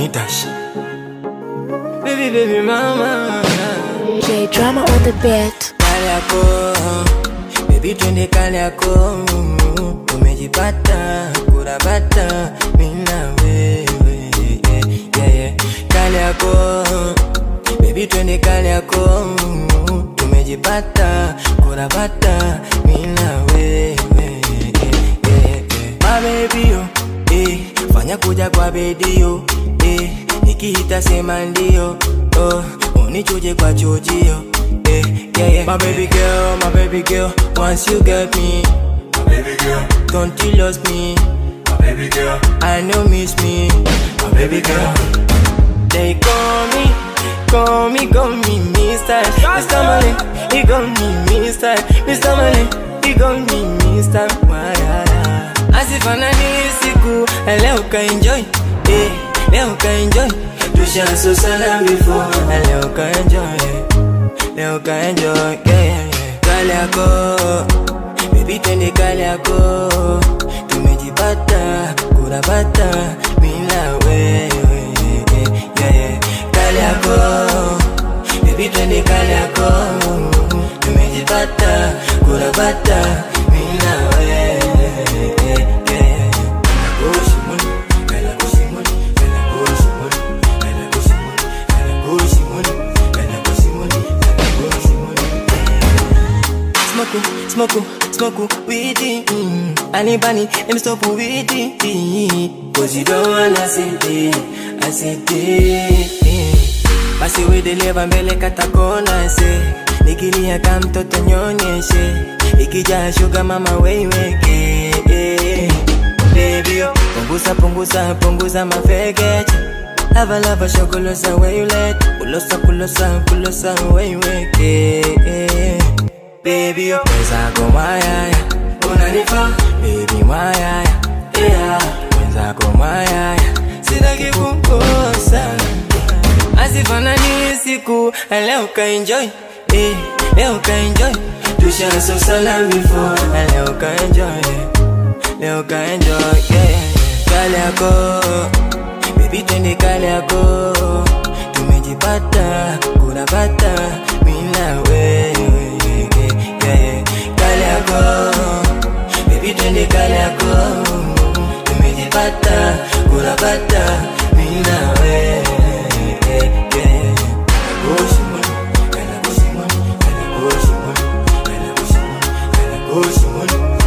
Mitash. Baby, baby, mama. J drama on the beat. Kale yako, baby twende kale yako. Tumejipata, kurabata, mimi na wewe. Yeah, yeah, yeah. Kale yako, baby twende kale yako. Tumejipata, kurabata, mimi na wewe. Yeah, yeah, yeah. My baby yo, eh, fanya kuja kwa bedio eh, nikiita sema ndio oh, unichuje kwa chujio eh, yeah, yeah. My baby girl, my baby girl, once you get me, My baby girl, don't you lose me, my baby girl, I know miss me. my baby girl. They call me, call me, call me Mr. Mr. Malin, he call me Mr. Mr. Malin, he call me Mr. Mayara. Asifanani siku, leo ka enjoy, eh, leo ka enjoy. Tusha sana before, leo ka enjoy, leo ka enjoy, yeah, yeah, yeah. Kale yako, baby twende kale yako, tumejipata, kurabata, mimi na wewe, yeah, yeah. Kale yako, baby twende kale yako, tumejipata, kurabata, mimi na wewe, yeah, yeah. Kushimoni, kala kushimoni, kala kushimoni, kala kushimoni, kala kushimoni, kala kushimoni, kala kushimoni. Smoke, smoke, smoke weed. Mm. Anybody, let me stop with it. Cause you don't wanna see it, I see it. Basi wedeleva mbele katakona se nikilia ka mtoto nyonyeshe ikija shuga mama weiweke Baby, oh, punguza punguza punguza mafekeche lava lava shogolosa where you let kulosa kulosa kulosa weiweke Baby, oh, mwenzako mwayaya unanifaa baby mwayaya yeah. mwenzako mwayaya sitaki kukosa asifanani siku leo ka enjoy eh, leo ka enjoy tushaso sana before leo ka enjoy leo ka enjoy yeah. kale yako baby twende kale yako tumejipata kurabata mimi na wewe yeah, yeah. kale yako baby twende kale yako tumejipata kurabata mimi na wewe yeah, yeah. Kala kushimoni, kala kushimoni, kala kushimoni, kala kushimoni, kala kushimoni.